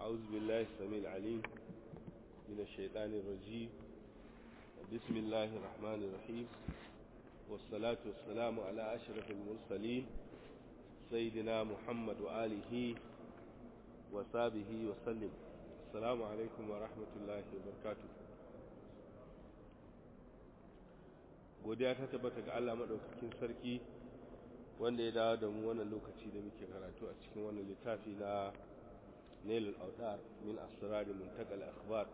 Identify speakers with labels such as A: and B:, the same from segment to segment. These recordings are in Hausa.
A: أعوذ بالله السميع العليم من الشيطان الرجيم بسم الله الرحمن الرحيم والصلاة والسلام على أشرف المرسلين سيدنا محمد وآله وصحبه وسلم السلام عليكم ورحمة الله وبركاته godiya ta tabbata ga Allah madaukakin sarki wanda ya dawo da mu wannan lokaci da muke karatu a cikin wannan littafi na Nail al-Awtar min asrar muntakal akhbar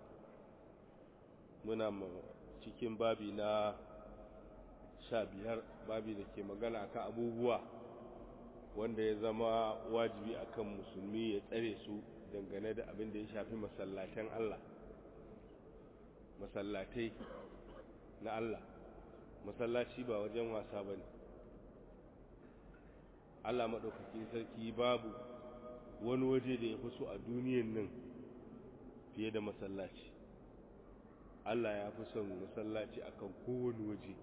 A: muna cikin babi na sha biyar babi da ke magana akan abubuwa wanda ya zama wajibi akan musulmi ya tsare su dangane da abin da ya shafi masallatan Allah masallatai na Allah masallaci ba wajen wasa ba ne Allah maɗaukakin sarki babu wani waje da ya fi so a duniyan nan fiye da masallaci Allah ya fi son masallaci akan kowane waje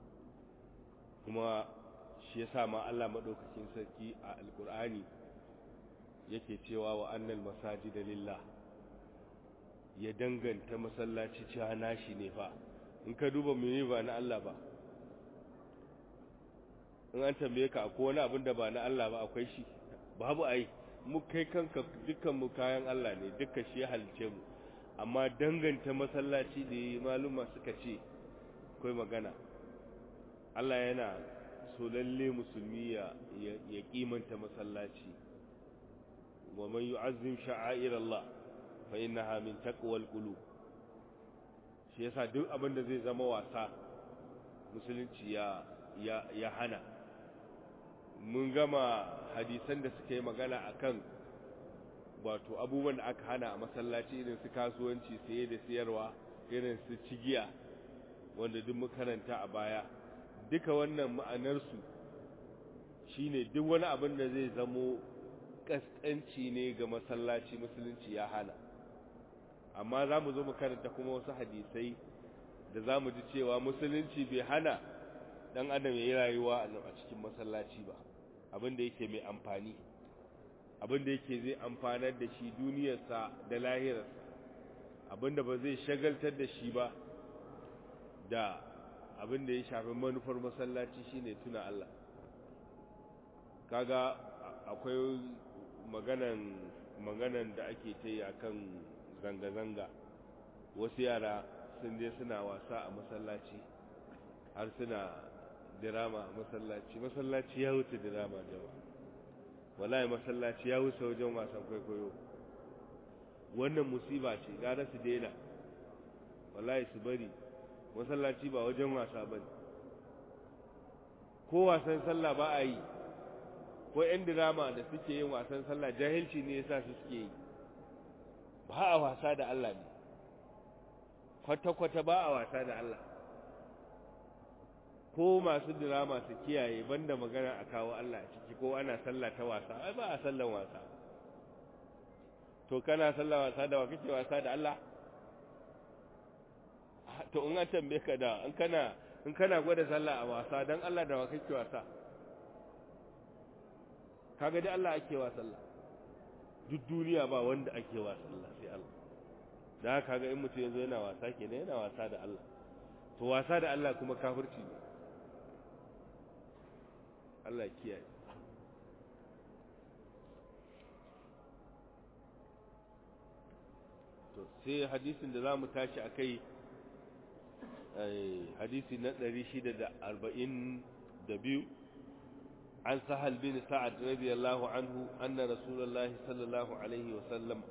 A: kuma shi ya sa ma Allah maɗaukakin sarki a alƙur'ani yake cewa wa annal masajida lillah ya danganta masallaci cewa nashi ne fa in ka duba mene ba na Allah ba in an tambaye ka akwai wani abin da ba na Allah ba akwai shi babu ai mu kai kanka dukkan mu kayan Allah ne dukkan shi ya halice mu amma danganta masallaci da maluma suka ce akwai magana Allah yana so lalle musulmi ya ya kimanta masallaci wa man yu'azzim sha'air Allah fa innaha min taqwal qulub shi yasa duk abin da zai zama wasa musulunci ya ya ya hana mun gama hadisan da suka yi magana akan wato abubuwan da aka hana a masallaci irin su kasuwanci saye da siyarwa irin su cigiya wanda duk makaranta a baya duka wannan ma'anarsu shine duk wani abin da zai zamo kaskanci ne ga masallaci musulunci ya hana amma za mu zo mu karanta kuma wasu hadisai da za mu ji cewa musulunci bai hana dan adam ya yi rayuwa a cikin masallaci ba abin da yake mai amfani abin da yake zai amfanar da shi duniyarsa da lahirarsa abin da ba zai shagaltar da shi ba da abin da ya shafi manufar masallaci shine tuna Allah kaga akwai maganan maganan da ake ta yi akan zanga-zanga wasu yara sun je suna wasa a masallaci har suna dirama a masallaci masallaci ya wuce dirama jama'a wallahi masallaci ya wuce wajen wasan kwaikwayo wannan musiba ce gara su daina wallahi su bari masallaci ba wajen wasa bane ko wasan sallah ba a yi ko yan dirama da suke yin wasan sallah jahilci ne yasa su suke yi ba a wasa da Allah ne kwata-kwata ba a wasa da Allah ko masu dirama su kiyaye banda magana a kawo Allah ciki ko ana sallah ta wasa ai ba a sallan wasa to kana sallah wasa da wa kake wasa da Allah to in an tambaye ka da in kana in kana gwada sallah a wasa dan Allah da wa kake wasa kaga dai Allah ake wa sallah duk duniya ba wanda ake wa sallah sai Allah da haka ga in mutum yanzu yana wasa kenan yana wasa da Allah to wasa da Allah kuma kafirci ne Allah kiyaye to sai hadisin da zamu tashi akai hadisi na 642 عن سهل بن سعد رضي الله عنه أن رسول الله صلى الله عليه وسلم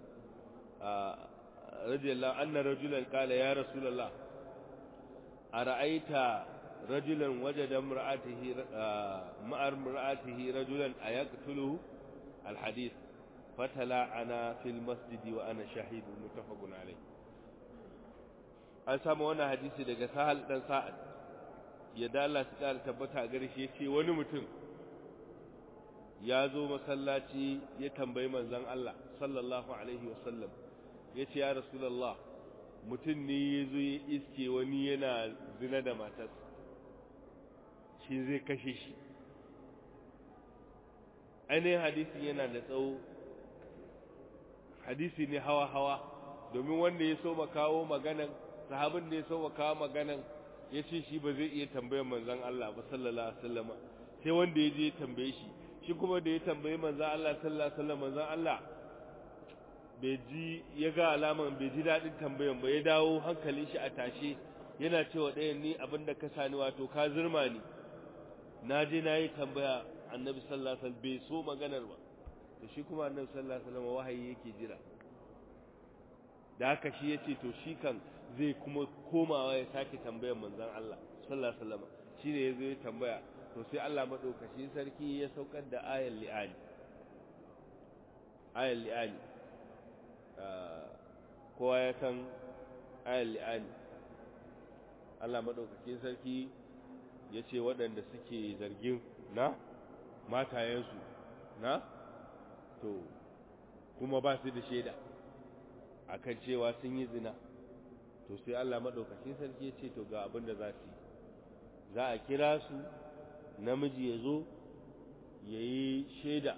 A: رضي الله أن رجلا قال يا رسول الله أرأيت رجلا وجد امرأته مع امرأته رجلا أيقتله الحديث فتلا أنا في المسجد وأنا شهيد متفق عليه an samu wani hadisi daga sahal dan sa'ad ya dala su kara tabbata gare shi yace wani mutum ya zo masallaci ya tambayi manzon Allah sallallahu alaihi wasallam yace ya rasulullah mutum ne yazo ya iske wani yana zina da matarsa shi zai kashe shi ainihin hadisin yana da tsawo hadisi ne hawa hawa domin wanda ya so kawo maganan sahabin da ya so kawo maganan ya ce shi ba zai iya tambayar manzon Allah ba sallallahu alaihi wasallam sai wanda ya je ya tambaye shi shi kuma da ya tambayi manzon Allah sallallahu alaihi wasallam manzon Allah bai ji ya ga alaman bai ji daɗin tambayan ba ya dawo hankalin shi a tashe yana cewa ɗayan ni abinda ka sani wato ka zurma ni na je na yi tambaya annabi sallallahu alaihi wasallam bai so maganar ba to shi kuma annabi sallallahu alaihi wasallam wahayi yake jira da haka shi yace to shi kan zai kuma komawa ya sake tambayar manzon Allah sallallahu alaihi wasallam shine yazo ya tambaya to sai Allah madaukakin sarki ya saukar da ayal li'ani ayal li'ani kowa ya san ayal li'ani Allah madaukakin sarki ya ce waɗanda suke zargin na matayensu na to kuma ba su da shaida akan cewa sun yi zina to sai Allah madaukakin sarki ya ce to ga abin da za su yi za a kira su namiji ya zo ya yi shaida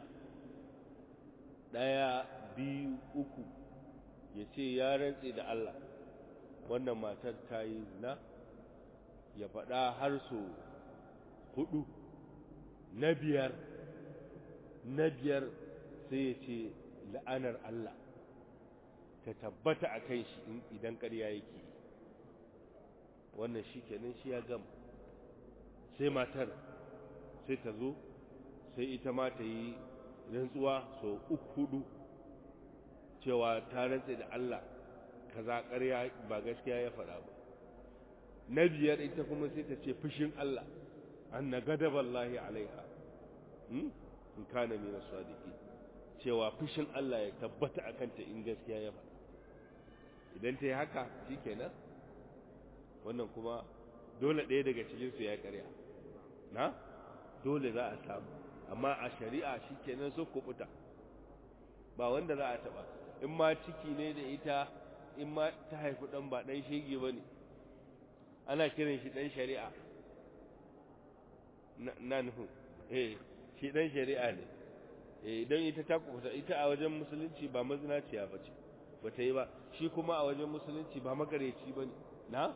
A: ɗaya biyu uku ya ce ya rantse da Allah wannan matar ta yi zina ya faɗa har so hudu na biyar na biyar sai ya ce la'anar Allah ta tabbata a kan shi idan ƙarya yake wannan shi kenan shi ya gama sai matar sai ta zo sai ita ma ta yi rantsuwa so uku hudu cewa ta rantse da Allah kaza ƙarya ba gaskiya ya faɗa ba na biyar ita kuma sai ta ce fushin Allah anna gadaballahi alaiha in kana min as-sadiqin cewa fushin Allah ya tabbata akan ta in gaskiya ya faɗa idan ta yi haka shikenan wannan kuma dole ɗaya daga cikin su ya ƙarya na dole za a samu amma a shari'a shikenan su kubuta ba wanda za a taba in ma ciki ne da ita in ma ta haifi dan ba dan shege bane ana kiran shi dan shari'a na nuhu eh shi dan shari'a ne eh idan ita ta kubuta ita a wajen musulunci ba mazinaciya bace bata yi ba shi kuma a wajen musulunci ba magareci bane na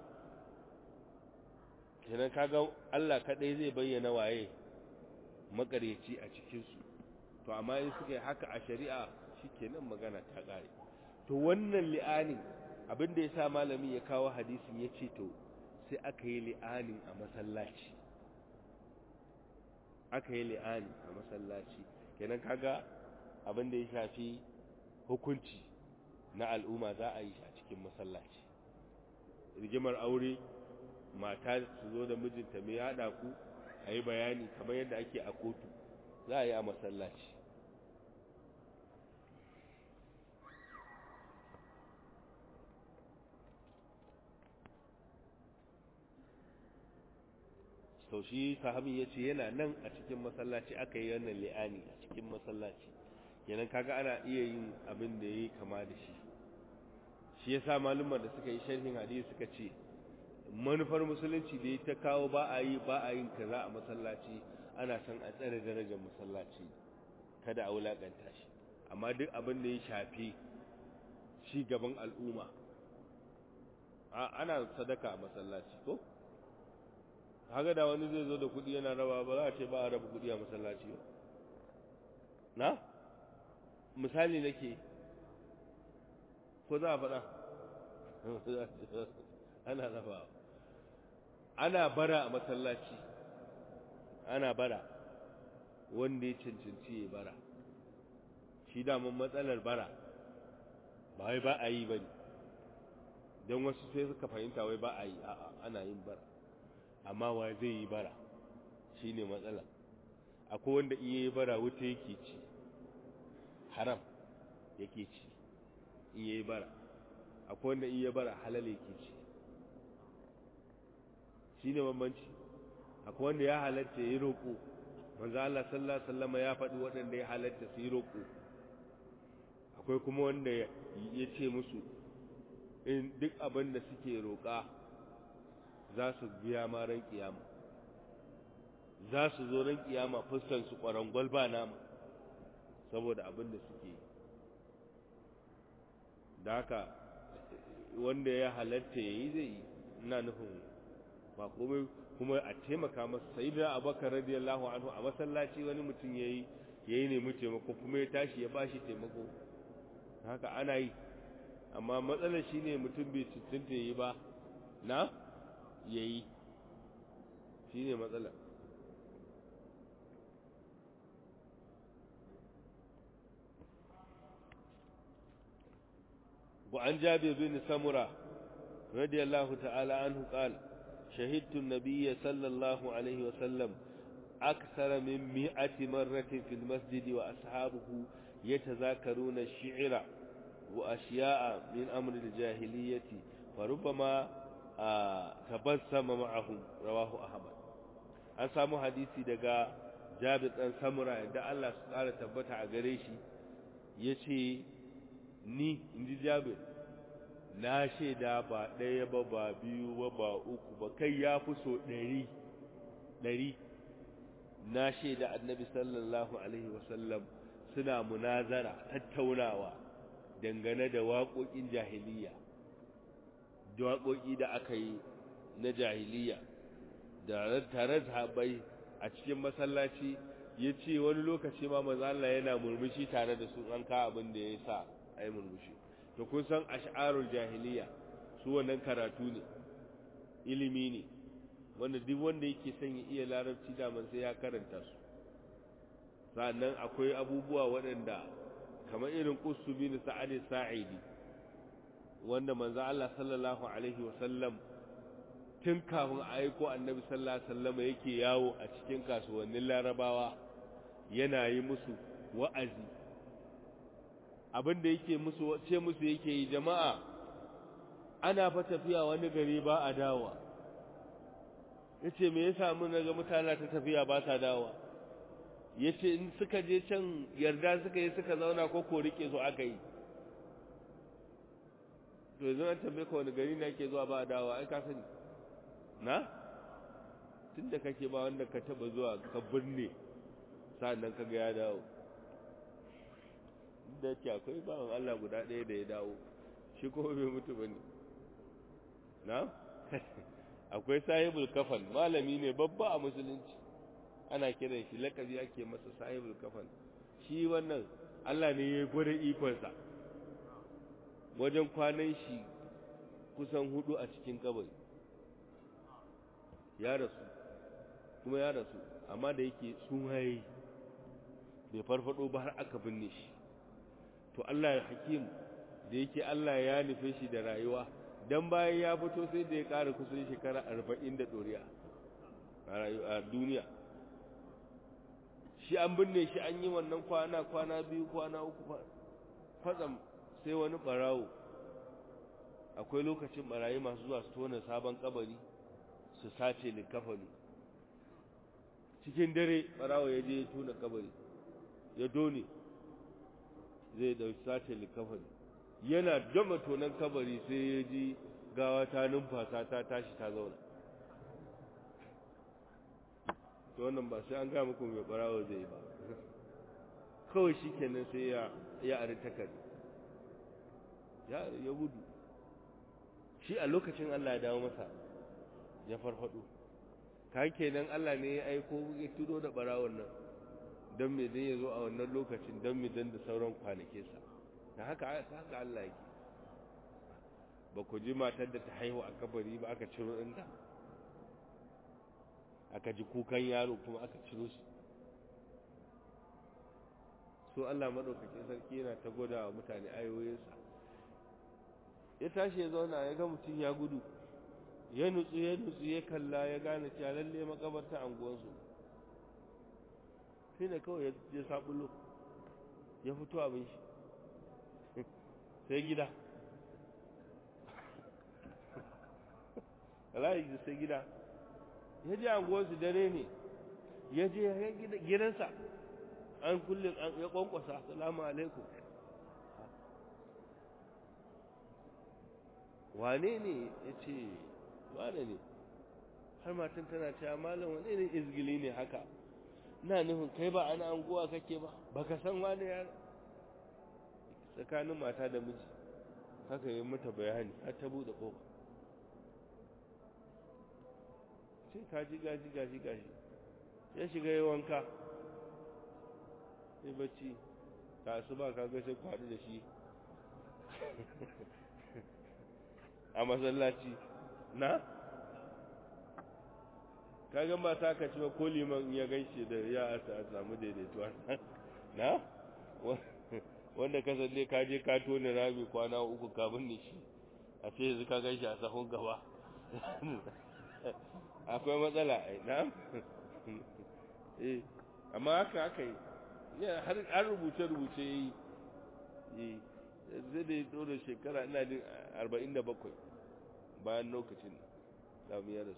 A: kenan kaga Allah kadai zai bayyana waye magareci a cikin su to amma in suka yi haka a shari'a shikenan magana ta kare to wannan li'anin abinda yasa malami ya kawo hadisin yace to sai aka yi li'anin a masallaci aka yi li'ani a masallaci kenan kaga abinda ya shafi hukunci na al'umma za a yi shi a cikin masallaci rigimar aure mata su zo da mijinta mai haɗa ku a yi bayani kamar yadda ake a kotu za a yi a masallaci sau shi sahabi ya ce yana nan a cikin masallaci aka yi wannan li'ani a cikin masallaci yanan kaga ana iya yin abin da ya yi kama da shi shi ya sa malumar da suka yi sharhin hadisi suka ce manufar musulunci da ya ta kawo ba a yi ba a yin kaza a masallaci ana son a tsare darajar masallaci kada a wulakanta shi amma duk abin da ya shafi shi gaban al'umma ana sadaka a masallaci ko haka da wani zai zo da kudi yana raba ba za a ce ba a raba kudi a masallaci ba na misali nake ko za a faɗa ana raba ana bara a masallaci ana bara wanda ya cancanci ya bara shi damun matsalar bara ba wai ba a yi ba ne don wasu sai suka fahimta wai ba a yi a'a ana yin bara amma wa zai yi bara shi ne matsala akwai wanda iya yi bara wuta yake ci haram yake ci iya yi bara akwai wanda iya bara halal yake ci shi ne bambanci akwai wanda ya halatta ya yi roƙo manzo Allah sallallahu alaihi wasallam ya faɗi waɗanda ya halatta su yi roƙo akwai kuma wanda ya ce musu in duk abin da suke roƙa za su biya ma ran kiyama za su zo ran kiyama fuskan su ƙwarangwal ba nama saboda abin da suke yi da haka wanda ya halatta ya yi zai yi ina nufin ba komai kuma a taimaka masa sai da abakar radiyallahu anhu a masallaci wani mutum ya yi ya yi nemi taimako kuma ya tashi ya bashi taimako haka ana yi amma matsalar shi ne mutum bai cancanta ya yi ba na ya yi shi ne matsalar وعن جابر بن سمرة رضي الله تعالى عنه قال شهدت النبي صلى الله عليه وسلم أكثر من مئة مرة في المسجد وأصحابه يتذاكرون الشعر وأشياء من أمر الجاهلية فربما آه تبسم معهم رواه أحمد an samu hadisi daga jabir ɗan samura da Allah su ƙara tabbata a gare shi ya ce ni in ji jabir na shaida ba ɗaya ba ba biyu ba ba uku ba kai ya fi so ɗari ɗari na shaida annabi sallallahu alaihi wasallam suna munazara tattaunawa dangane da waƙoƙin jahiliya da waƙoƙi da aka yi na jahiliya da tare sahabbai a cikin masallaci ya ce wani lokaci ma maza Allah yana murmushi tare da su an ka abin da ya sa a yi murmushi to kun san ash'arul jahiliya su wannan karatu ne ilimi ne wanda duk wanda yake son ya iya larabci daman sai ya karanta su sannan akwai abubuwa waɗanda kamar irin kusubi na sa'adi sa'idi wanda manzo Allah sallallahu alaihi wasallam tun kafin a aiko annabi sallallahu alaihi wasallam yake yawo a cikin kasuwannin larabawa yana yi musu wa'azi abin da yake musu ce musu yake yi jama'a ana fa tafiya wani gari ba a dawa yace me yasa mun ga mutane ta tafiya ba sa dawa yace in suka je can yarda suka yi suka zauna ko ko rike su aka yi to yanzu an tambaye ka wani gari ne ake zuwa ba a dawa ai ka sani na tunda kake ba wanda ka taba zuwa ka birne sa'annan ka ga ya dawo da yake akwai bawan Allah guda ɗaya da ya dawo shi kuma bai mutu ba ne na akwai sahibul kafan malami ne babba a musulunci ana kiran shi lakabi ake masa sahibul kafan shi wannan Allah ne ya gwada ikonsa wajen kwanan shi kusan hudu a cikin kabari ya rasu kuma ya rasu amma da yake sun haye bai farfado ba har aka binne shi to Allah ya hakim da yake Allah ya nufe shi da rayuwa dan bayan ya fito sai da ya ƙara kusan shekara arba'in da ɗoriya a duniya shi an binne shi an yi wannan kwana kwana biyu kwana uku fatsam sai wani ɓarawo akwai lokacin ɓarayi masu zuwa su tona sabon kabari su sace likafani cikin dare ɓarawo ya je ya tona kabari ya done zai dauki sace likafani yana gama tonan kabari sai ya ji gawa ta numfasa ta tashi ta zauna to wannan ba sai an ga muku mai barawo zai ba kawai shi kenan sai ya ya ari takari ya ya gudu shi a lokacin Allah ya dawo masa ya farfado ka kenan Allah ne ya aiko ya tudo da barawon nan don me dan ya zo a wannan lokacin don me dan da sauran kwanakinsa da haka haka Allah yake ba ku ji matar da ta haihu a kabari ba aka ciro ɗinta aka ji kukan yaro kuma aka ciro shi so Allah maɗaukakin sarki yana ta gwada wa mutane ayoyinsa ya tashi ya zauna ya ga mutum ya gudu ya nutsu ya nutsu ya kalla ya gane cewa lalle makabarta anguwansu sai da kawai ya sabulo ya fito abin shi sai gida alayi sai gida ya je anguwarsu dare ne ya je gidansa an kullum ya kwankwasa salamu alaikum wane ne ya ce wane ne har matan tana cewa malam wane ne izgili ne haka ina nufin kai ba ana anguwa kake ba baka san wani ya tsakanin mata da miji haka yi mata bayani har ta buɗe ƙofa sai kaji gaji gaji gaji ya shiga yi wanka sai bacci ta su ba kaga sai kwaɗu da shi a masallaci na kaga ba ta ka ci ba ko liman ya gaishe da ya a samu daidaituwa na wanda ka sanne ka je ka tone rami kwana uku kafin ne shi a ce yanzu ka gaishe a sahun gaba akwai matsala ai na eh amma haka haka yi har an rubuce rubuce yi yi zai da ya tsoro shekara ina jin arba'in da bakwai bayan lokacin damuya da su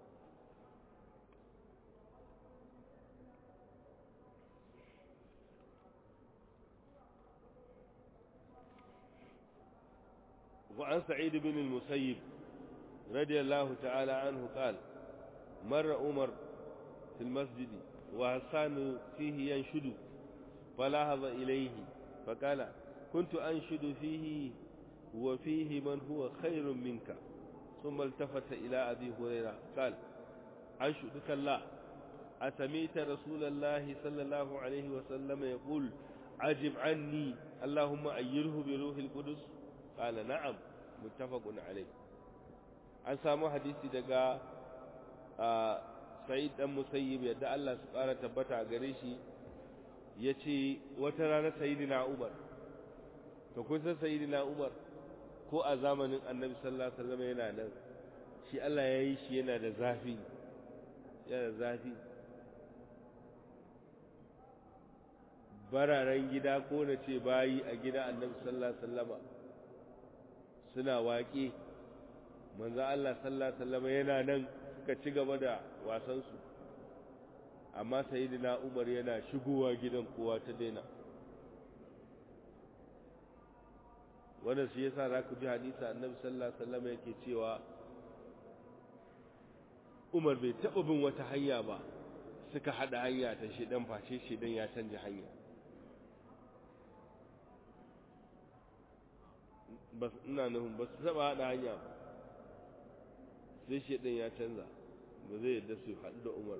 A: وعن سعيد بن المسيب رضي الله تعالى عنه قال مر عمر في المسجد وحسان فيه ينشد فلاحظ إليه فقال كنت أنشد فيه وفيه من هو خير منك ثم التفت إلى أبي هريرة قال أنشدك الله أسميت رسول الله صلى الله عليه وسلم يقول عجب عني اللهم أيره بروح القدس قال نعم متفق عليه an samu hadisi daga sa'id dan musayyib yadda Allah su ƙara tabbata a gare shi yace wata rana sayyidina Umar to kun san sayyidina Umar ko a zamanin Annabi sallallahu alaihi wasallam yana nan shi Allah ya yi shi yana da zafi yana da zafi bararen gida ko na ce bayi a gida Annabi sallallahu alaihi wasallama suna waƙe manzo Allah sallallahu alaihi wasallam yana nan suka ci gaba da wasan su amma sayyidina Umar yana shigowa gidan kowa ta daina wannan shi yasa zaka ji hadisi Annabi sallallahu alaihi wasallam yake cewa Umar bai taɓa bin wata hanya ba suka hada hanya ta shedan face shedan ya canja hanya bas ina nufin ba su taɓa hada hanya ba sai shaidan ya canza ba zai yadda su haɗu da umar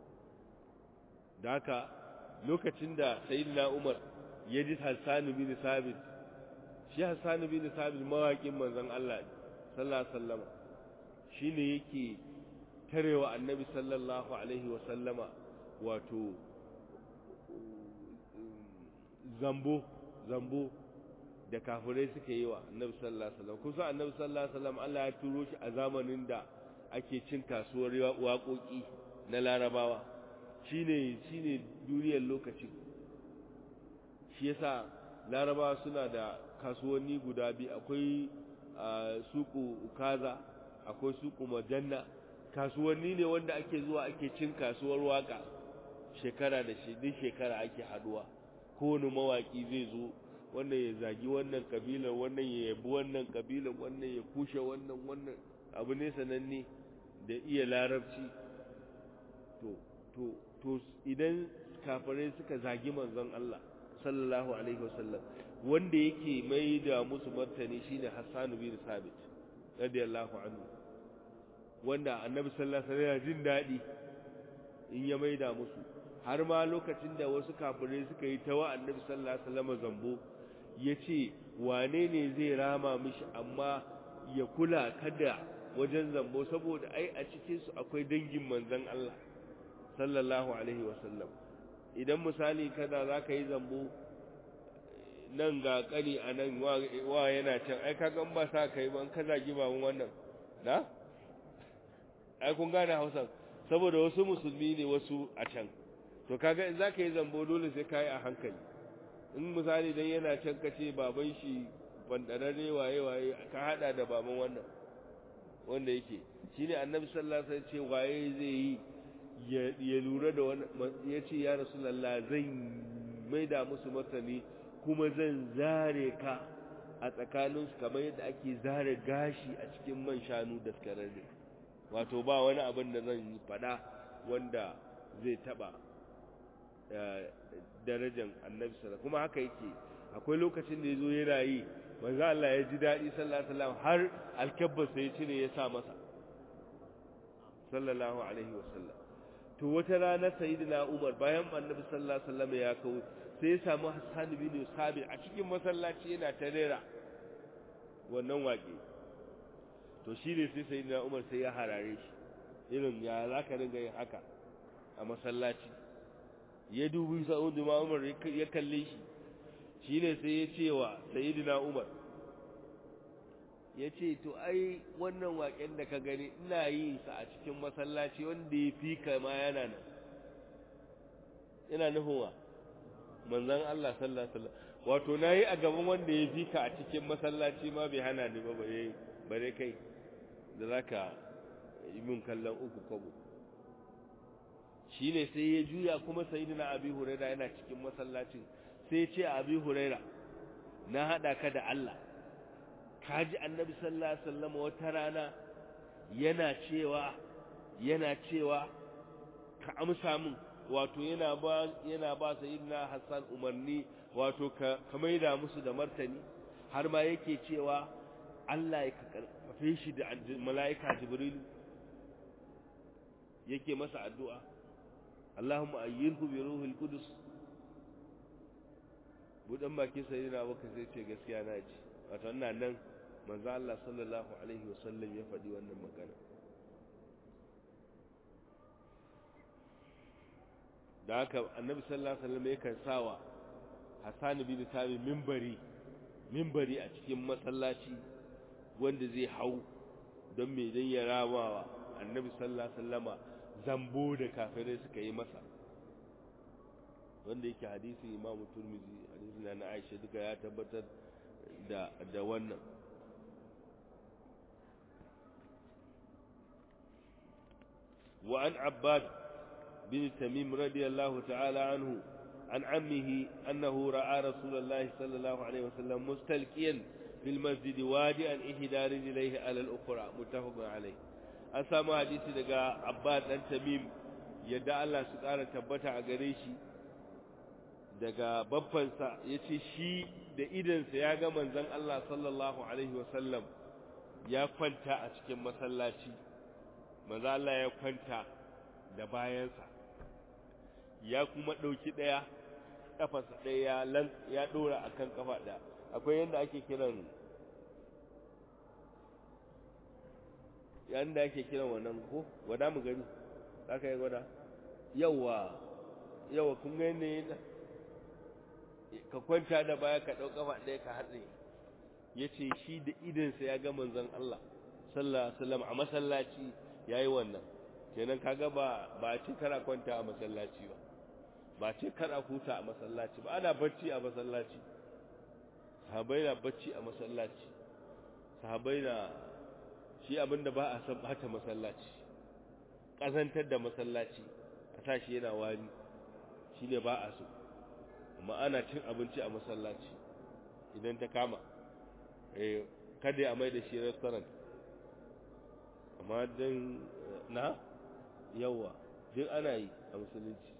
A: da haka lokacin da sayyidina umar ya ji hassanu bin sabit shi hassanu bin sabit mawaƙin manzon Allah sallallahu alaihi wasallama shine yake tarewa annabi sallallahu alaihi wasallama wato zambo zambo da kafirai suka yi wa annabi sallallahu alaihi wasallam kusa annabi sallallahu alaihi wasallam Allah ya turo shi a zamanin da ake cin kasuwar waƙoƙi na larabawa shine shine duniyar lokacin shi yasa larabawa suna da kasuwanni guda biyu akwai suku ukaza akwai suku majanna kasuwanni ne wanda ake zuwa ake cin kasuwar waka shekara da shi duk shekara ake haduwa kowane mawaki zai zo wannan ya zagi wannan kabilar wannan ya yabi wannan kabilar wannan ya kushe wannan wannan abu ne sananne da iya larabci to to to idan kafirai suka zagi manzon Allah sallallahu alaihi wasallam wanda yake mai da musu martani shine Hassan bin Sabit radiyallahu anhu wanda annabi sallallahu alaihi wasallam jin dadi in ya mai da musu har ma lokacin da wasu kafirai suka yi tawa annabi sallallahu alaihi wasallam zambo yace wane ne zai rama mishi amma ya kula kada wajen zambo saboda ai a cikin su akwai dangin manzon Allah sallallahu alaihi wasallam idan misali kada zaka yi zambo nan ga kani a nan wa yana can ai kaga ba sa kai ban ka zagi ba wannan na ai kun gane Hausa saboda wasu musulmi ne wasu a can to kaga in zaka yi zambo dole sai kai a hankali in misali dan yana can kace baban shi bandarare waye waye ka hada da baban wannan wanda yake shine annabi sallallahu alaihi wasallam ce waye zai yi ya lura da wannan yace ya rasulullah zan maida musu martani kuma zan zare ka a tsakaninsu kamar yadda ake zare gashi a cikin man shanu da skararre wato ba wani abin da zan faɗa wanda zai taɓa darajar annabi sallallahu kuma haka yake akwai lokacin da yazo yana yi manzo Allah ya ji daɗi sallallahu alaihi wasallam har alkabba sai ya cire ya sa masa sallallahu alaihi wasallam to wata rana sayyidina Umar bayan annabi sallallahu alaihi wasallam ya kawo sai ya samu Hassan bin Sabit a cikin masallaci yana ta rera wannan waƙe to shi ne sai sayyidina Umar sai ya harare shi irin ya zaka ringa yin haka a masallaci ya dubi sa'ud ma Umar ya kalle shi shine sai ya ce wa sayyidina Umar ya ce to ai wannan waƙen da ka gani ina yi sa a cikin masallaci wanda ya fi kama yana nan ina nufin wa manzan Allah sallallahu alaihi wasallam wato nayi a gaban wanda ya fi ka a cikin masallaci ma bai hana ni ba bare bare kai da zaka yi min kallon uku kwabo shine sai ya juya kuma sayyidina Abi Hurairah yana cikin masallacin sai ya ce Abi Hurairah na hada ka da Allah kaji annabi sallallahu alaihi wasallam wata rana yana cewa yana cewa ka amsa min wato yana ba yana ba sayyidina Hassan umarni wato ka ka maida musu da martani har ma yake cewa Allah ya karfafe shi da mala'ika Jibril yake masa addu'a Allahumma ayyirhu bi ruhil qudus budan bakin sayyidina Abubakar sai ce gaskiya na ji wato ina nan manzo Allah sallallahu alaihi wasallam ya faɗi wannan magana da haka annabi sallallahu alaihi wasallam yakan sawa Hassan bin Thabit minbari minbari a cikin masallaci wanda zai hau don me dan ya rawawa annabi sallallahu alaihi wasallama zambo da kafirai suka yi masa wanda yake hadisi Imam Turmizi hadisi na Aisha duka ya tabbatar da da wannan وعن عباد بن تميم رضي الله تعالى عنه عن عمه أنه رأى رسول الله صلى الله عليه وسلم مستلقيا في المسجد وادئا إحدى رجليه على الأخرى متفق عليه أسامة حديث دقاء عباد بن تميم يدعى الله سبحانه تبتع قريشي daga babbansa ya ce shi da idansa ya ga manzon Allah sallallahu Alaihi wasallam ya kwanta a cikin masallaci manzo Allah ya kwanta da bayansa ya kuma ɗauki ɗaya ƙafarsa ɗaya ya ya ɗora a kan ƙafa ɗaya akwai yadda ake kiran yadda ake kiran wannan ko gwada mu gani za ka yi gwada yawa yawa kun ga yadda ka kwanta da baya ka ɗau ƙafa ɗaya ka haɗe ya ce shi da idansa ya ga manzon Allah sallallahu alaihi wasallam a masallaci yayi wannan kenan kaga ba ba ce kana kwanta a masallaci ba ba ce kana huta a masallaci ba ana bacci a masallaci sahabbai na bacci a masallaci sahabbai na shi abinda ba a san bata masallaci kazantar da masallaci a tashi yana wani shine ba a so amma ana cin abinci a masallaci idan ta kama eh kada ya mai da shi restaurant amma don na yawa duk ana yi a musulunci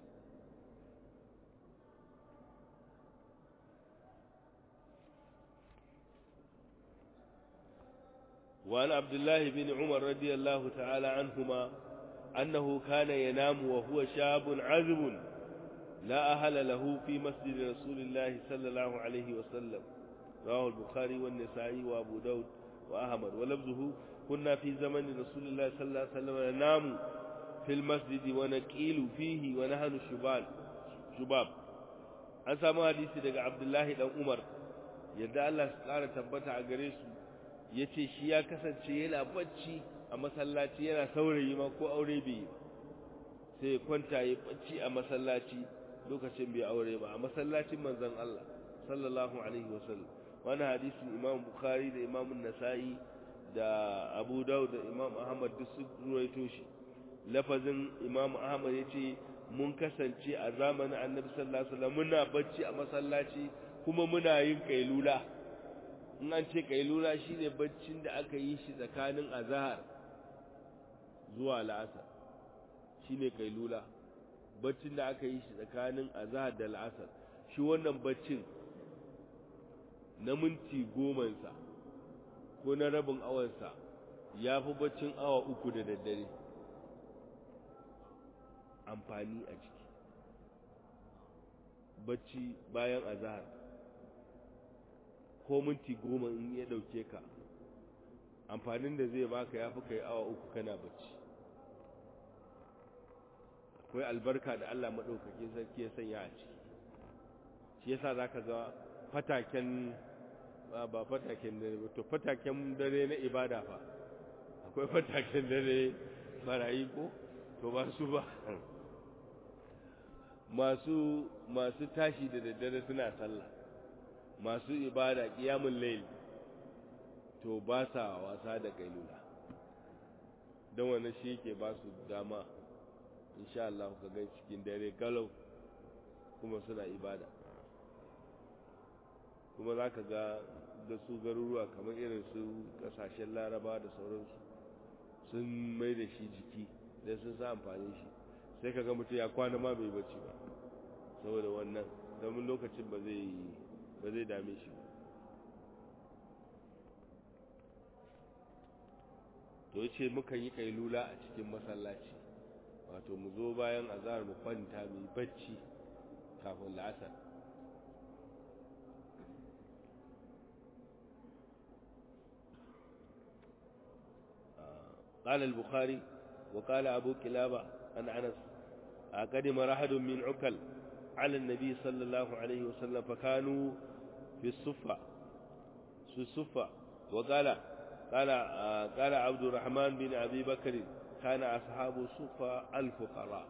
A: وعن عبد الله بن عمر رضي الله تعالى عنهما أنه كان ينام وهو شاب عذب لا أهل له في مسجد رسول الله صلى الله عليه وسلم رواه البخاري والنسائي وأبو داود وأحمد ولفظه كنا في زمن رسول الله صلى الله عليه وسلم ننام في المسجد ونقيل فيه ونهن الشباب شباب an samu hadisi daga Abdullahi dan Umar yadda Allah su ƙara tabbata a gare su yace shi ya kasance yana bacci a masallaci yana saurayi ma ko aure bai sai kwanta ya bacci a masallaci lokacin bai aure ba a masallacin manzon Allah sallallahu alaihi wasallam wannan hadisin Imam Bukhari da Imam Nasa'i da Abu Dawud da Imam Ahmad duk su ruwaito shi lafazin Imam Ahmad yace mun kasance a zamanin Annabi sallallahu alaihi wasallam muna bacci a masallaci kuma muna yin kailula in an ce kailula shine baccin da aka yi shi tsakanin azhar zuwa la'asar shine kailula baccin da aka yi shi tsakanin azhar da la'asar shi wannan baccin na minti gomansa ko na rabin awansa ya fi baccin awa uku da daddare amfani a ciki bacci bayan azahar ko minti goma in ya ɗauke ka amfanin da zai baka ya fi kai awa uku kana bacci akwai albarka da Allah maɗaukakin sarki ya sanya a ciki shi yasa za ka ga fataken ba fataken dare ba to fataken dare na ibada fa akwai fataken dare barayi ko to ba su ba masu masu tashi da daddare suna sallah masu ibada qiyamul layl to ba sa wasa da kailula don wannan shi yake ba su dama insha Allah ka ga cikin dare galau kuma suna ibada kuma za ka ga da su garuruwa kamar irin su kasashen laraba da sauransu sun mai da shi jiki da sun sa amfani shi sai ka ga mutum ya kwana ma bai bacci ba saboda wannan domin lokacin ba zai dame shi ba to ce mukan yi kailula a cikin masallaci wato mu zo bayan azahar mu kwanta mu bacci kafin la'asar قال البخاري وقال أبو كلابة عن أنس قدم رحد من عكل على النبي صلى الله عليه وسلم فكانوا في الصفة في الصفة وقال قال قال عبد الرحمن بن أبي بكر كان أصحاب الصفة الفقراء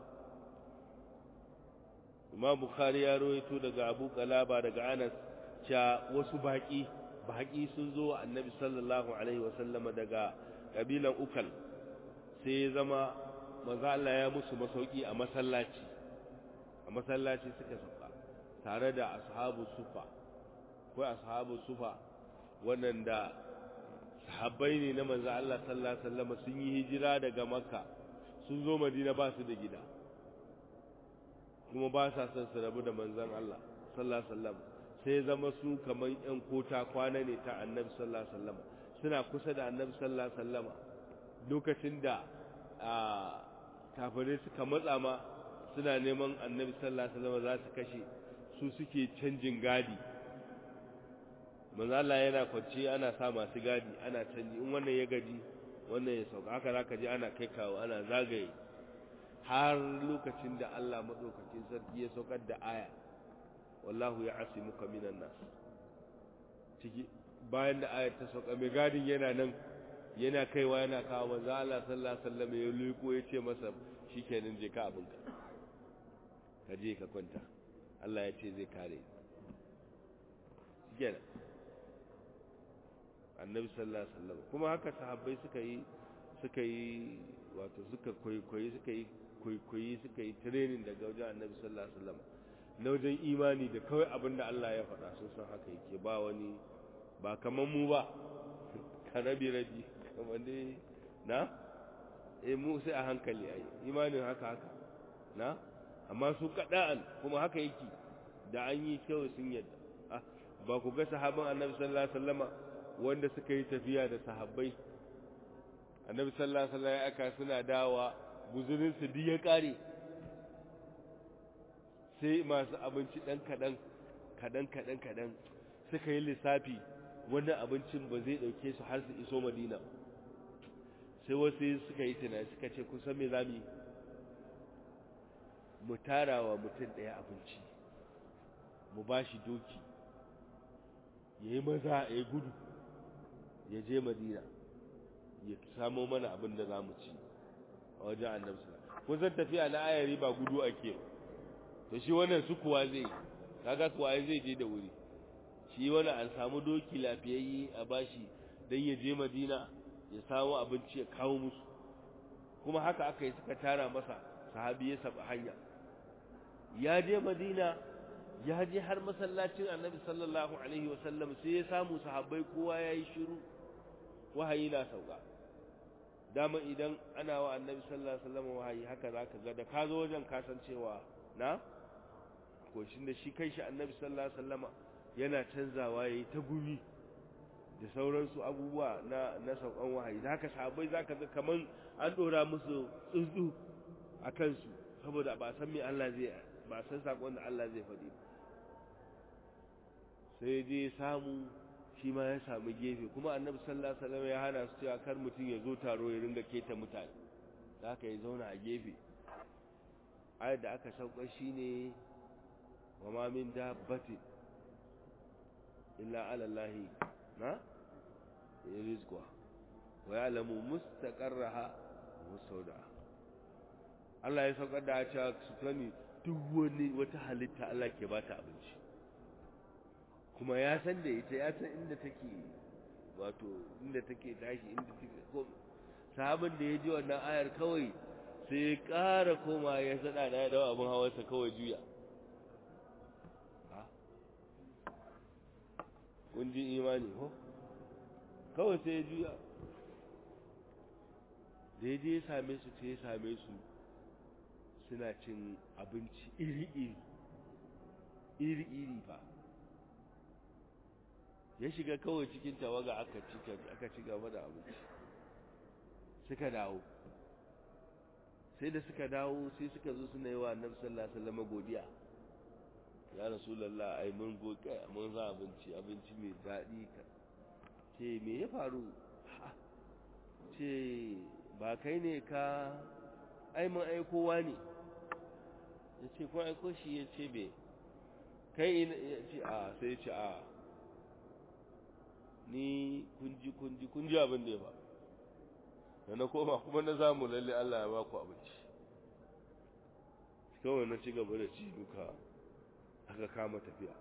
A: ما بخاري ya rawaito daga Abu Qalaba daga Anas cha wasu baki baki sun zo Annabi sallallahu alaihi wasallam daga kabilan Ukal sai ya zama manzo Allah ya musu masauki a masallaci a masallaci suka sauka tare da ashabu sufa ko ashabu sufa wannan da sahabbai ne na manzo Allah sallallahu alaihi wasallam sun yi hijira daga Makka sun zo Madina ba su da gida kuma ba sa son su rabu da manzon Allah sallallahu alaihi wasallam sai zama su kaman ƴan kota kwana ne ta Annabi sallallahu alaihi wasallam suna kusa da Annabi sallallahu alaihi wasallam lokacin da kafirai suka matsa ma suna neman Annabi sallallahu alaihi wasallam za su kashe su suke canjin gadi manzo Allah yana kwance ana sa masu gadi ana canji in wannan ya gaji wannan ya sauka haka zaka ji ana kai kawo ana zagaye har lokacin da Allah madaukakin sarki ya saukar da aya wallahu ya'simuka minan nas ciki bayan da ayar ta sauka mai gadin yana nan yana kaiwa yana kawo manzo Allah sallallahu alaihi wasallam ya liko ya ce masa shikenan je ka abinka ka je ka kwanta Allah ya ce zai kare shikenan annabi sallallahu alaihi wasallam kuma haka sahabbai suka yi suka yi wato suka koyi suka yi koyi suka yi training daga wajen annabi sallallahu alaihi wasallam na wajen imani da kawai abin da Allah ya faɗa sun san haka yake ba wani ba kaman mu ba ka rabi rabi kamar dai na eh mu sai a hankali ai imanin haka haka na amma su kada'an kuma haka yake da an yi kyau sun yadda ba ku ga sahabban annabi sallallahu alaihi wasallama wanda suka yi tafiya da sahabbai annabi sallallahu alaihi wasallam ya aka suna dawa guzurin su ya kare sai masu abinci dan kadan kadan kadan kadan suka yi lissafi wannan abincin ba zai dauke su har su iso Madina sai wasu suka yi tunani suka ce kun san me zamu yi mu tarawa mutum daya abinci mu bashi doki yayi maza yayi gudu ya je madina ya samo mana abin da za mu ci a wajen annabi kun san tafiya na ayari ba gudu ake to shi wannan su kuwa zai kaga kuwa zai je da wuri shi wannan an samu doki lafiyayye a bashi dan ya je madina ya samu abinci ya kawo musu kuma haka aka yi suka tara masa sahabi ya saba hanya ya je madina ya je har masallacin annabi sallallahu alaihi wasallam sai ya samu sahabbai kowa ya yi shiru wahayi na sauka dama idan ana wa annabi sallallahu alaihi wasallam wahayi haka zaka ga da ka zo wajen kasancewa na ko shin da shi kai shi annabi sallallahu alaihi wasallama yana canzawa yayi ta gumi da sauransu abubuwa na na saukan wahayi da haka sahabbai zaka ga kaman an dora musu tsuntsu a kansu saboda ba san me Allah zai ba san sakon da Allah zai faɗi sai dai samu shi ma ya samu gefe kuma annabi sallallahu alaihi wasallam ya hana su cewa kar mutum ya zo taro ya ringa keta mutane da haka ya zauna a gefe ayar da aka sauka shine wa ma min dabbatin illa ala Allah na rizqa wa ya'lamu mustaqarraha wa mustawdaha Allah ya saukar da cewa su sani duk wani wata halitta Allah ke bata abinci kuma ya san da ita ya san inda take wato inda take tashi inda take ko sahabin da ya ji wannan ayar kawai sai ya ƙara koma ya sada da dawo abin hawarsa kawai juya kun ji imani ko kawai sai ya juya da ya je ya same su sai ya same su suna cin abinci iri-iri iri-iri fa ya shiga kawai cikin tawaga aka aka ci gaba da abinci suka dawo sai da suka dawo sai suka zo suna yi wa annabi sallallahu alaihi wasallam godiya ya rasulullah ai mun godiya mun za abinci abinci mai daɗi ka ce me ya faru ce ba kai ne ka ai mun aikowa ne ya ce kun aiko shi ya ce be kai ya ce a sai ya ce a ni kunji kunji kunji abin da ya ba da na koma kuma na zamu lalle Allah ya ba ku abinci kawai na ci gaba da ci duka aka kama tafiya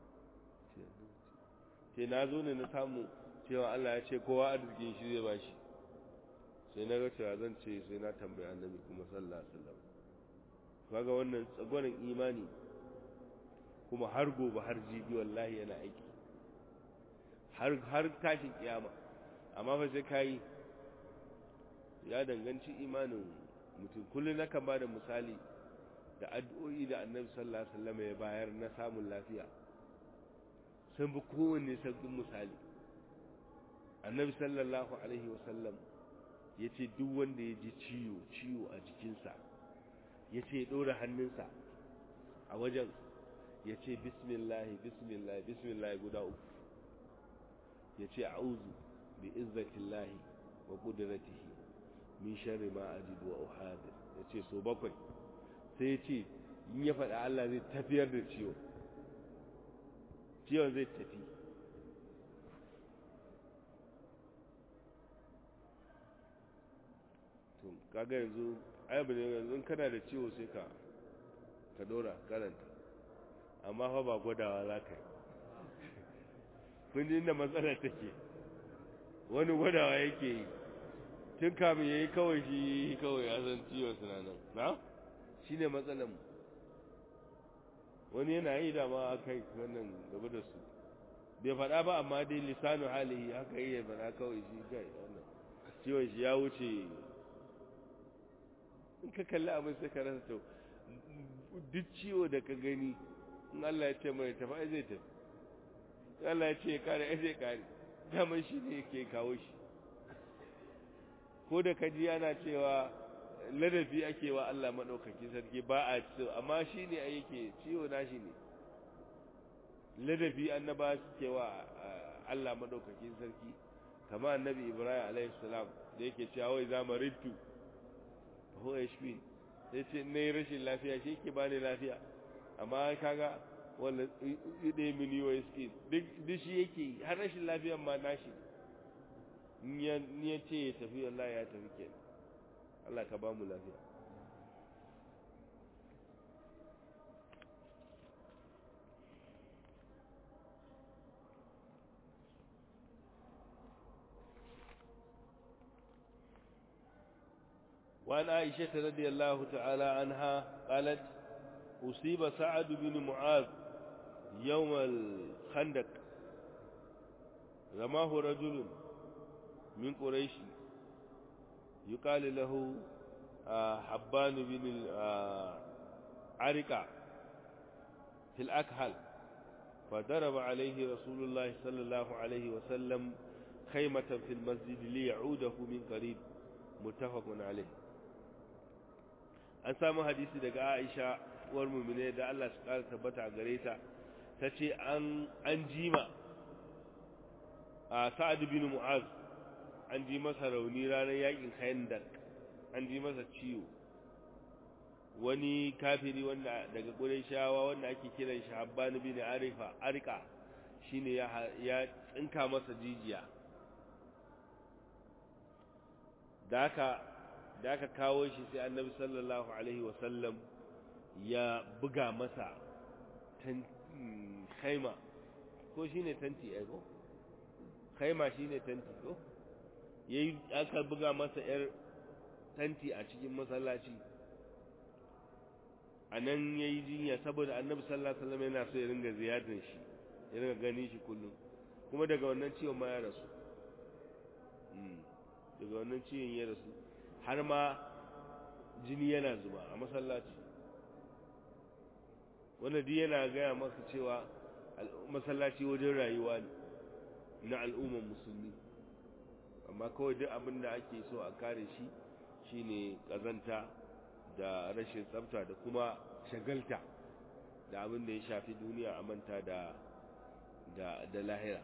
A: ce na zo ne na samu cewa Allah ya ce kowa arzikin shi zai bashi sai na ga cewa zan ce sai na tambaya annabi kuma sallallahu alaihi wasallam kaga wannan tsagonin imani kuma har gobe har jibi wallahi yana aiki har har tashin kiyama amma fa sai kai ya danganci imanin mutum kullum na kan bada misali da addu'o'i da annabi sallallahu alaihi wasallam ya bayar na samun lafiya sun bi kowanne sabbin misali annabi sallallahu alaihi wasallam ya ce duk wanda ya ji ciwo ciwo a jikinsa ya ce ya ɗora hannunsa a wajen ya ce bismillahi bismillahi bismillahi guda uku ya ce a'udhu bi izzatillahi wa qudratihi min sharri ma ajidu wa uhadir ya ce so bakwai sai ya ce in ya faɗa Allah zai tafiyar da ciwo ciwon zai tafi to kaga yanzu aibu ne yanzu kana da ciwo sai ka ka dora karanta amma fa ba gwadawa za ka yi kun ji inda matsalar take wani gwadawa yake yi tun kamun ya yi kawai shi kawai ya san ciwon suna nan na shi ne matsalar mu wani yana yi dama a kai wannan gaba da su bai faɗa ba amma dai lisanu halihi haka yi ya faɗa kawai shi kai wannan ciwon shi ya wuce in ka kalli abin sai ka rasa to duk ciwo da ka gani in Allah ya ce mai tafi ai zai tafi in Allah ya ce ya kare ai zai kare daman shi ne yake kawo shi ko da ka ji ana cewa ladabi ake wa Allah maɗaukakin sarki ba a ciwo amma shi ne a yake ciwo na shi ne ladabi annaba suke wa Allah maɗaukakin sarki kama annabi Ibrahim alaihi salam da yake cewa wai za mu rintu ho hp sai ce ne rashin lafiya shi ke bani lafiya amma kaga wannan ɗaya miliyoyi suke duk shi yake har rashin lafiyan ma nashi ni ya ce ya tafi Allah ya tafi ke Allah ka ba mu lafiya وعن عائشة رضي الله تعالى عنها قالت أصيب سعد بن معاذ يوم الخندق رماه رجل من قريش يقال له حبان بن عركة في الأكهل فضرب عليه رسول الله صلى الله عليه وسلم خيمة في المسجد ليعوده من قريب متفق عليه an samu hadisi daga Aisha uwar mu'mine da Allah su kara tabbata a gare ta tace an an jima a Sa'ad bin Mu'az an ji masa rauni ranar yakin Khandaq an ji masa ciwo wani kafiri wanda daga Qurayshawa wanda ake kiran shi Habban bin Arifa Arqa shine ya ya tsinka masa jijiya da aka da aka kawo shi sai Annabi sallallahu alaihi wasallam ya buga masa tan khaima ko shine tanti ai ko khaima shine tanti ko yayi aka buga masa yar tanti a cikin masallaci a nan ya yi jinya saboda annabi sallallahu alaihi wasallam yana so ya ringa ziyarar shi ya ringa gani shi kullum kuma daga wannan ciwon ma ya rasu daga wannan ciwon ya rasu har ma jini yana zuba a masallaci wanda duk yana gaya maka cewa masallaci wajen rayuwa ne na al'ummar musulmi amma kawai duk abin da ake so a kare shi shine kazanta da rashin tsafta da kuma shagalta da abin da ya shafi duniya a manta da da da lahira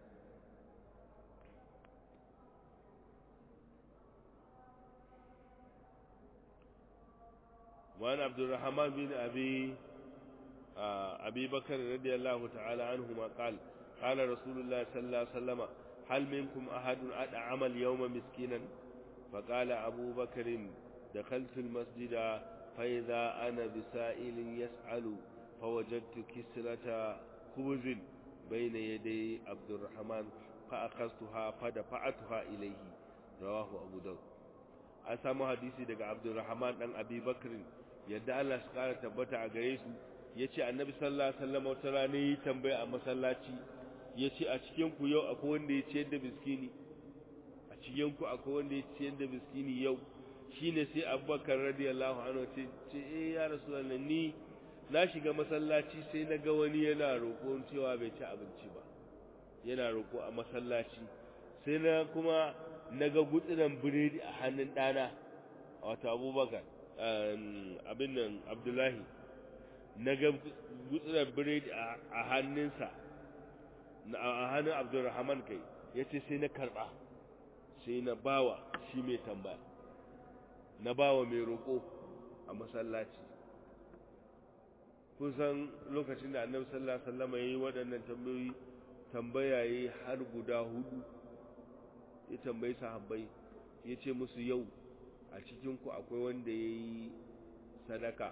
A: وعن عبد الرحمن بن أبي أبي بكر رضي الله تعالى عنهما قال قال رسول الله صلى الله عليه وسلم هل منكم أحد أدعم اليوم مسكينا فقال أبو بكر دخلت المسجد فإذا أنا بسائل يسأل فوجدت كسرة خبز بين يدي عبد الرحمن فأخذتها فدفعتها إليه رواه أبو داود أسامو حديثي دقى عبد الرحمن عن أبي بكر yadda Allah su kara tabbata a gare su yace annabi sallallahu alaihi wasallam wata rana yi tambaya a masallaci yace a cikin ku yau akwai wanda ya ciyar da miskini a cikin ku akwai wanda ya ciyar da miskini yau shine sai Abubakar radiyallahu anhu ce ce eh ya rasulullahi ni na shiga masallaci sai na ga wani yana roƙon cewa bai ci abinci ba yana roƙo a masallaci sai na kuma na ga gutsiran biredi a hannun ɗana wato Abubakar abin nan abdullahi na ga gutsirar biredi a hannunsa a hannun abdurrahman kai ya ce sai na karɓa sai na bawa shi mai tambaya na bawa mai roƙo a masallaci kusan lokacin da annabi sallallahu alaihi wasallam yayi waɗannan tambayoyi tambaya yayi har guda hudu ya tambayi sahabbai ya ce musu yau a cikinku akwai wanda ya yi sadaka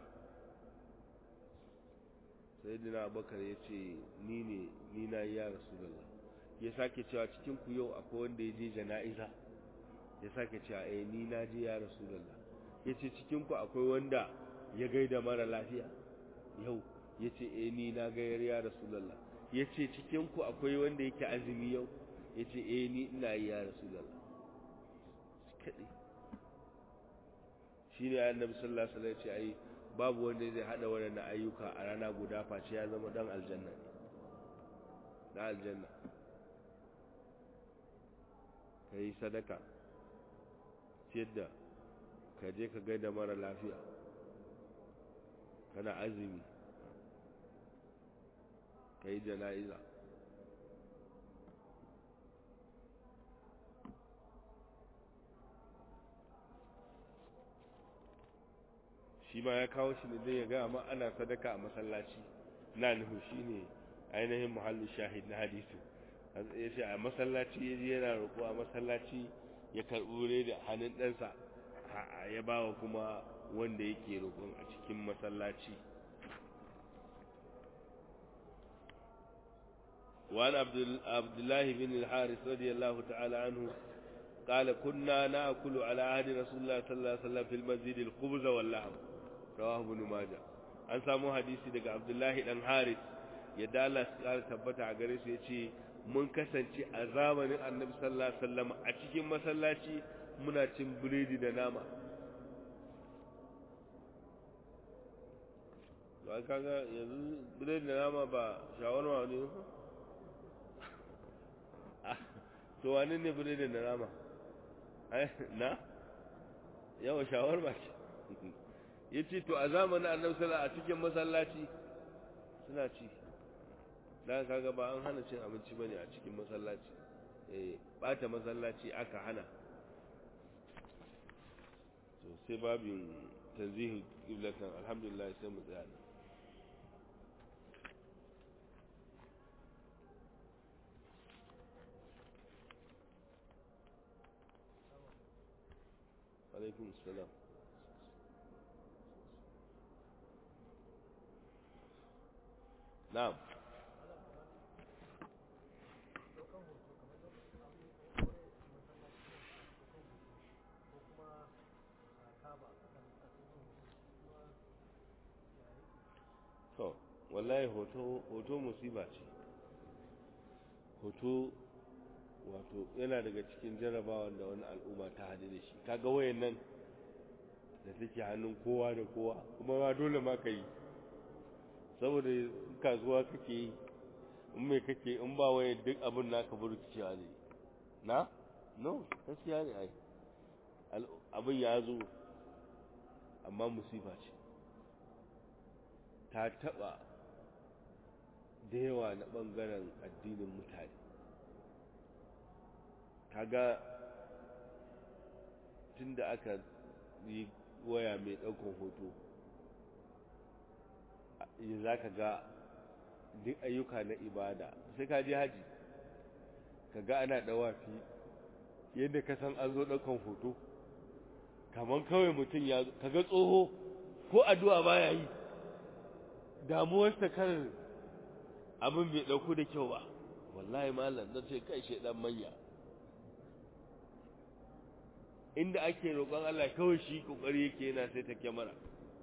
A: sai dina bakar ya ce ni ne ni na yi ya rasulallah ya sake cewa cikinku yau akwai wanda ya je jana'iza ya sake cewa eh ni na je ya rasulallah ya ce cikinku akwai wanda ya gaida mara lafiya yau ya ce eh ni na gayar ya rasulallah ya ce cikinku akwai wanda yake azumi yau ya ce eh ni ina yi ya rasulallah kaɗai shi ne annabi sallallahu alaihi wasallam ya ce ai babu wanda zai hada waɗannan ayyuka a rana guda face ya zama dan aljanna ne dan aljanna kai sadaka yadda ka je ka gaida mara lafiya kana azumi kai jana'iza shi ma ya kawo shi ne zai ya gaya ma ana sadaka a masallaci na nuhu shi ne ainihin muhallin shahid na hadisi ya ce a masallaci ya je yana roƙo a masallaci ya karɓi da hannun ɗansa ya ba wa kuma wanda yake roƙon a cikin masallaci وعن عبد الله بن الحارث رضي الله تعالى عنه قال كنا نأكل على عهد رسول الله صلى الله عليه وسلم في المسجد الخبز واللحم رواه ابن ماجه an samu hadisi daga Abdullahi dan Haris yadda Allah ya tabbata a gare shi yace mun kasance a zamanin Annabi sallallahu alaihi wasallam a cikin masallaci muna cin biredi da nama ba kaga yanzu biredi da nama ba shawarma ne to wani ne biredi da nama na yawa shawarma ce ya ce to a zamanin annabi sallallahu a cikin masallaci suna ci dan kaga ba an hana cin abinci bane a cikin masallaci eh bata masallaci aka hana to sai babin tanzihi qiblatan alhamdulillah sai mu tsaya alaikum assalam na'am to wallahi hoto hoto musiba ce hoto wato yana daga cikin jarabawa da wani al'umma ta hadu da shi kaga wayan nan da take hannun kowa da kowa kuma ma dole ma ka yi saboda kasuwa kake yi in mai kake in ba waye duk abin naka burkicewa ne na no gaskiya ne ai abin ya zo amma musiba ce ta taba da yawa na bangaren addinin mutane kaga tunda aka yi waya mai ɗaukan hoto za ka ga duk ayyuka na ibada sai ka je haji ka ga ana ɗawafi yadda ka san an zo ɗaukan hoto kamar kawai mutum ya ka ga tsoho ko addu'a baya yi damuwarsa kan abin bai ɗauku da kyau ba wallahi malam na ce kai shaidan manya inda ake roƙon Allah kawai shi kokari yake yana sai ta kyamara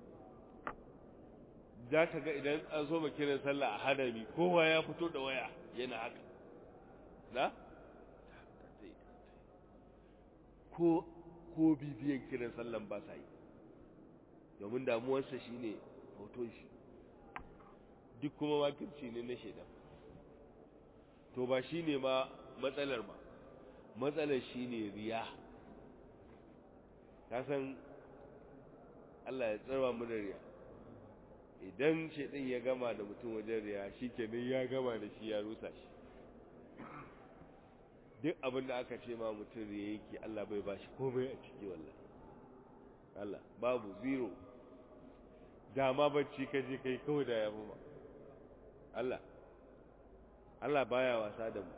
A: za ka ga idan an zo ma kiran sallah a hadami kowa ya fito da waya yana haka na ko ko bibiyan kiran sallan ba sa yi domin damuwarsa shine hoton shi duk kuma makirci ne na shaidan to ba shine ma matsalar ba matsalar shine riya ka san Allah ya tsarwa mu da riya idan shaidan ya gama da mutum wajen riya shikenan ya gama da shi ya rusa shi duk abin da aka ce ma mutum riya yake Allah bai ba shi komai a ciki wallahi Allah babu zero dama bacci ka je kai kawai da ya ma Allah Allah baya wasa da mu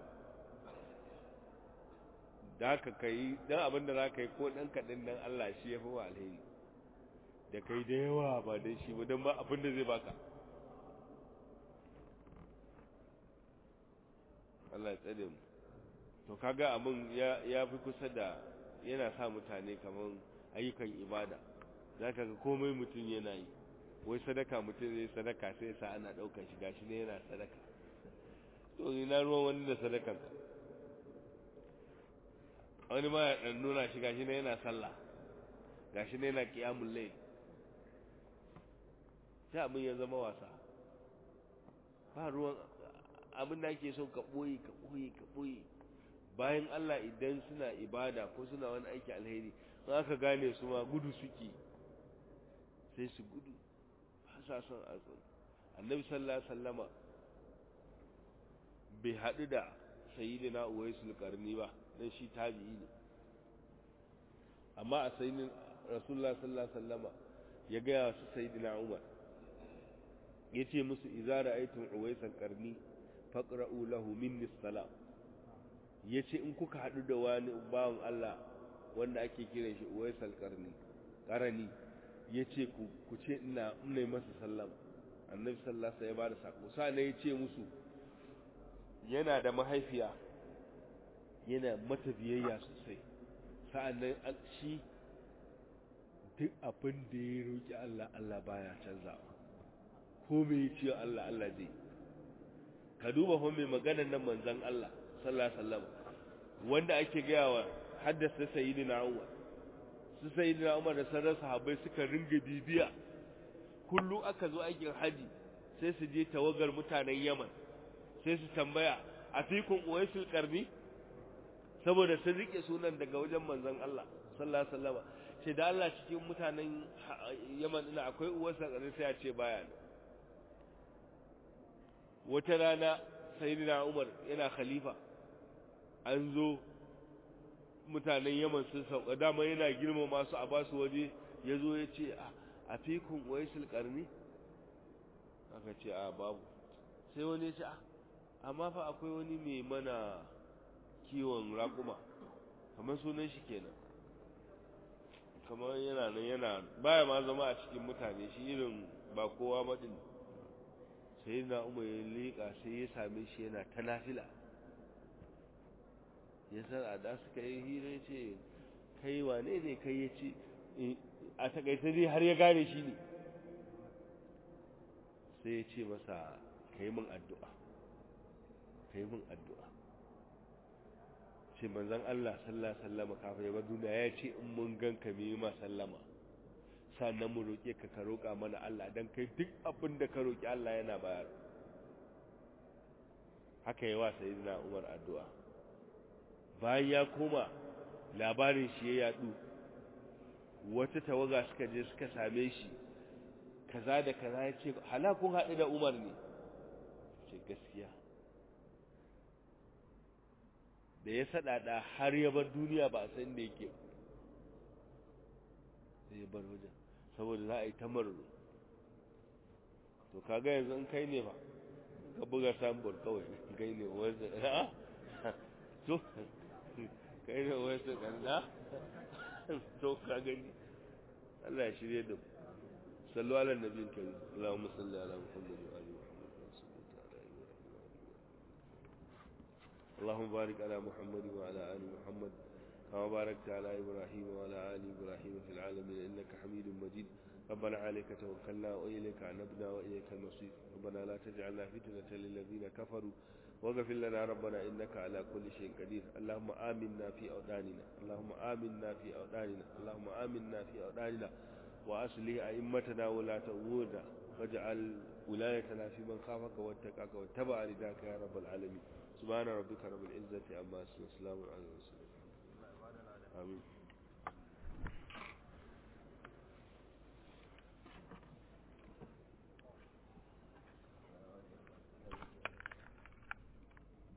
A: da ka kai dan abin da za ka yi ko dan kaɗan dan Allah shi ya fi wa alheri da kai da yawa ba dan shi ba don ba abin da zai baka Allah ya tsare mu to kaga abin ya ya fi kusa da yana sa mutane kaman ayyukan ibada zaka ga komai mutum yana yi wai sadaka mutum zai sadaka sai sa ana daukar shi gashi ne yana sadaka to ina ruwan wani da sadakan wani ma ya dan nuna shi gashi ne yana sallah gashi ne yana qiyamul layl sai abin ya zama wasa ba ruwan abin da ake so ka boye ka boye ka boye bayan Allah idan suna ibada ko suna wani aiki alheri in aka gane su ma gudu suke sai su gudu ba sa son a annabi sallallahu alaihi wasallama bai haɗu da sayyidina uwaisul qarni ba dan shi tabi'i ne amma a sayyidin rasulullah sallallahu alaihi wasallama ya ga su sayyidina umar yace musu idza ra'aytum uwaisul qarni faqra'u lahu minni salam yace in kuka haɗu da wani bawan Allah wanda ake kiran shi uwaisul qarni qarani yace ku ku ce ina ina masa sallama annabi sallallahu alaihi wasallam ya bada sako sai ya ce musu yana da mahaifiya yana mata biyayya sosai sa'annan shi duk abin da ya roki Allah Allah baya canzawa ko me ya ce Allah Allah zai ka duba fa mai maganar nan manzon Allah sallallahu alaihi wasallam wanda ake gaya wa haddasa sayyidina Umar su sayyidina Umar da sauran sahabbai suka ringa bibiya kullu aka zo aikin haji sai su je tawagar mutanen Yaman sai su tambaya a fikun uwaisul karni saboda sun rike sunan daga wajen manzon Allah sallallahu alaihi wasallam sai da Allah cikin mutanen Yaman ina akwai uwaisul karni sai ya ce baya wata rana sayyidina Umar yana khalifa an zo mutanen Yaman sun sauka dama yana girmama su a basu waje yazo ya ce a fikun uwaisul karni aka ce a babu sai wani ya ce a amma fa akwai wani mai mana kiwon raƙuma kamar sunan shi kenan kamar yana nan yana baya ma zama a cikin mutane shi irin ba kowa maɗin sai na umar ya leƙa sai ya same shi yana ta nafila ya san a da suka yi hira ya ce kai wane ne kai ya ce a takaita dai har ya gane shi ne sai ya ce masa ka yi min addu'a ka yi min addu'a ce manzan Allah sallah sallama kafin ya duniya ya ce in mun gan ka mai ma sallama sannan mu roƙe ka ka roƙa mana Allah don kai duk abin da ka roƙi Allah yana bayar haka yi wa sayidina Umar addu'a bayan ya koma labarin shi ya yadu wata tawaga suka je suka same shi kaza da kaza ya ce halakun haɗu da Umar ne ce gaskiya da ya saɗaɗa har ya bar duniya ba a san da yake sai ya bar wajen saboda za a yi tamar to kaga yanzu in kai ne ba ka buga sambur kawai kai ne wasu na to kai ne wasu kanda to ka gani Allah ya shirye da mu sallu ala nabiyyin karim Allahumma salli ala Muhammad wa ali اللهم بارك على محمد وعلى آل محمد كما باركت على إبراهيم وعلى آل إبراهيم في العالمين إنك حميد مجيد ربنا عليك توكلنا وإليك عنبنا وإليك المصير ربنا لا تجعلنا فتنة للذين كفروا واغفر لنا ربنا إنك على كل شيء قدير اللهم آمنا في أوداننا اللهم آمنا في أوداننا اللهم آمنا في أوداننا وأصلح أئمتنا ولاة أمورنا واجعل ولايتنا في من خافك واتقاك واتبع رداك يا رب العالمين سبحان ربك رب العزة عما يصفون وسلام على المرسلين آمين